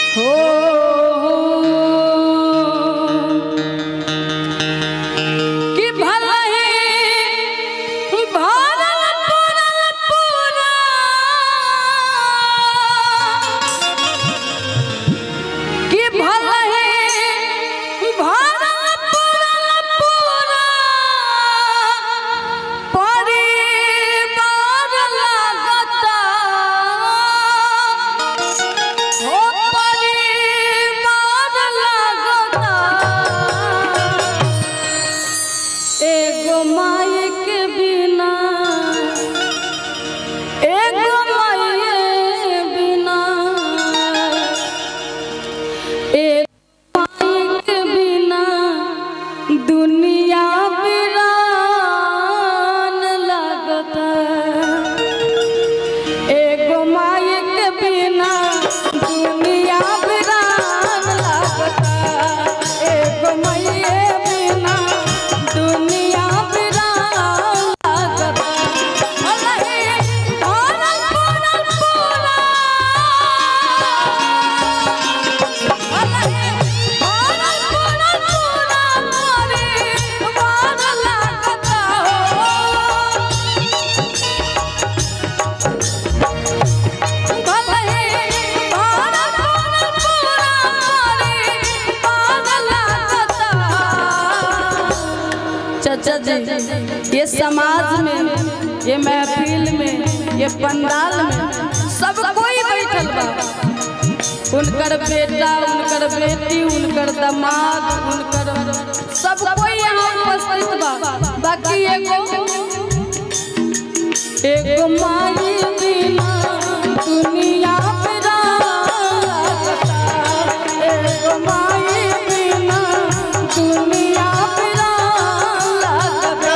कि भला ही भरल पुरल पुरा कि भला ही भरल पुरल पुरा परिवार लागता हो परिवार लागता एगो माई के बिना एगो माई बिना एगो माई के बिना दुनिया वीरान लगता एगो माई के बिना दुनिया वीरान लगता एगो माई बिना दुनिया वीरान लगता अलही भरल पुरल पुरा अलही भरल पुरल पुरा परिवार लगता हो चाचा जी ये समाज में ये महफिल में ये पंडाल में सब कोई बैठल बा उनकर बेटा उनकर बेटी उनकर दामाद उनकर सब कोई यहाँ उपस्थित बा बाकी एगो एगो माई बिना दुनिया बिराता एगो माई बिना दुनिया बिराता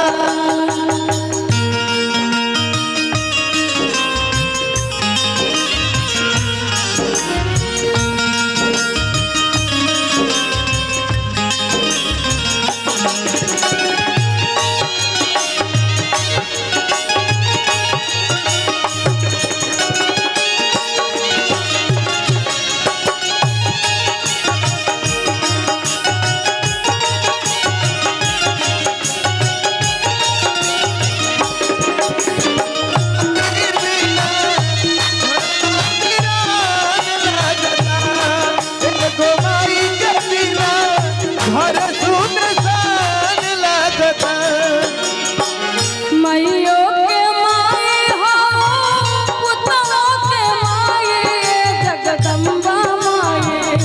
मैयो के माई हो पुतलो के माई जगदम्बा माई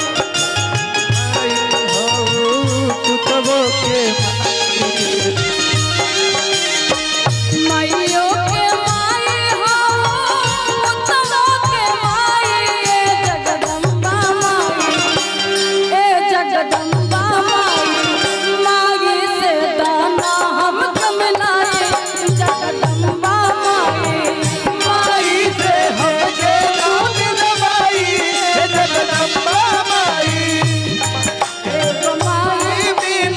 मैयो के माई हो पुतलो के माई जगदम्बा माई ए जगदम्बा माई मागी से दाना हम कमलाए जगदम्बा माई माई से हम एक माई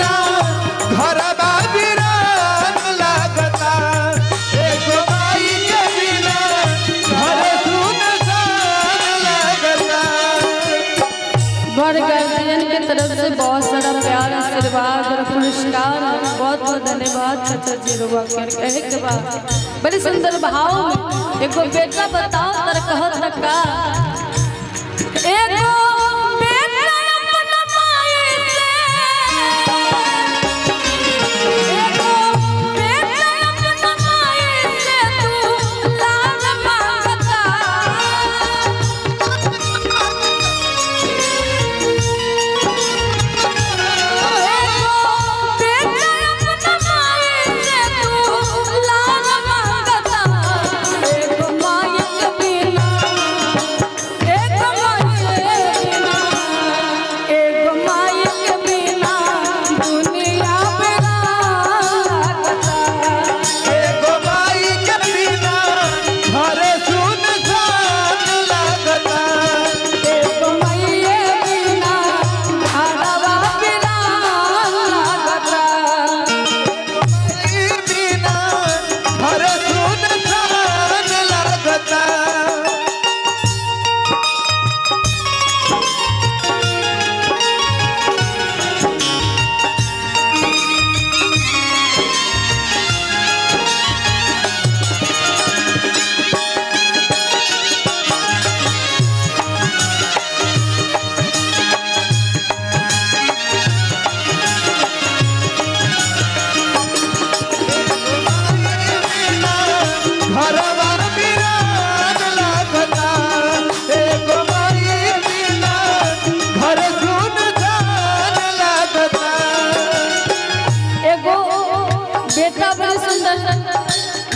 घर गार्जियन के तरफ से बहुत सारा प्यार आशीर्वाद और पुरस्कार बहुत बहुत धन्यवाद चाचा जी रुआ कर कहे के बाद बड़ी सुंदर भाव में एगो बेटा बताओ तर कहत का एगो बेटा अपना माई से एगो बेटा अपना माई से तू लाल मांगता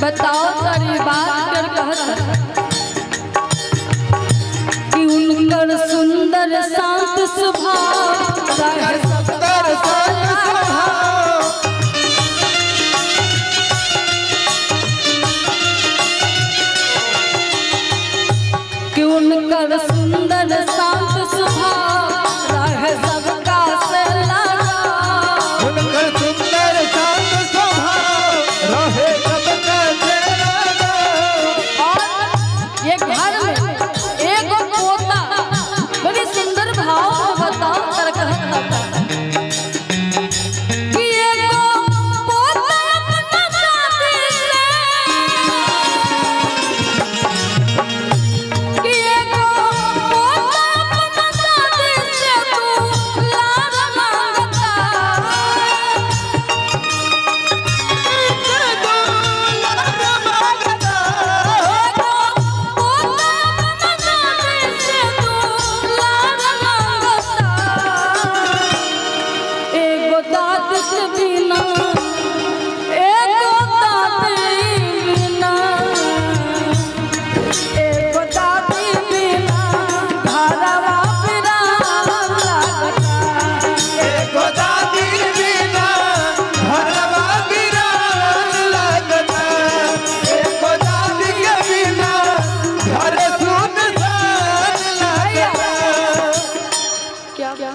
बताओ तारी बात कर कहत कि उनकर सुंदर शांत स्वभाव रहे कर स्वभाव कि उनकर सुंदर शांत स्वभाव रहे सबका से लगा उनकर सुंदर शांत स्वभाव रहे सबका चेहरा और ये घर में एक पोता बड़ी सुंदर भाव में बताओ कर कहता कि एगो पोता अपना दादी से कि एगो पोता अपना दादी से तू लाड मांगता एगो दाद के बिना एगो दादी बिना एगो दादी बिना घरवा बिरान लागता एको दादी बिना घरवा बिरान लागता एको दादी के बिना घर सुनसान लागता क्या क्या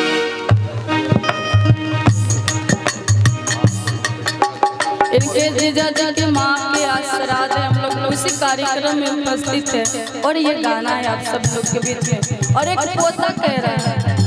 इनके जीजा जी के माँ के आज श्राद्ध है हम लोग उसी कार्यक्रम में उपस्थित है और ये गाना है आप सब लोग के बीच में और एक पोता कह रहा है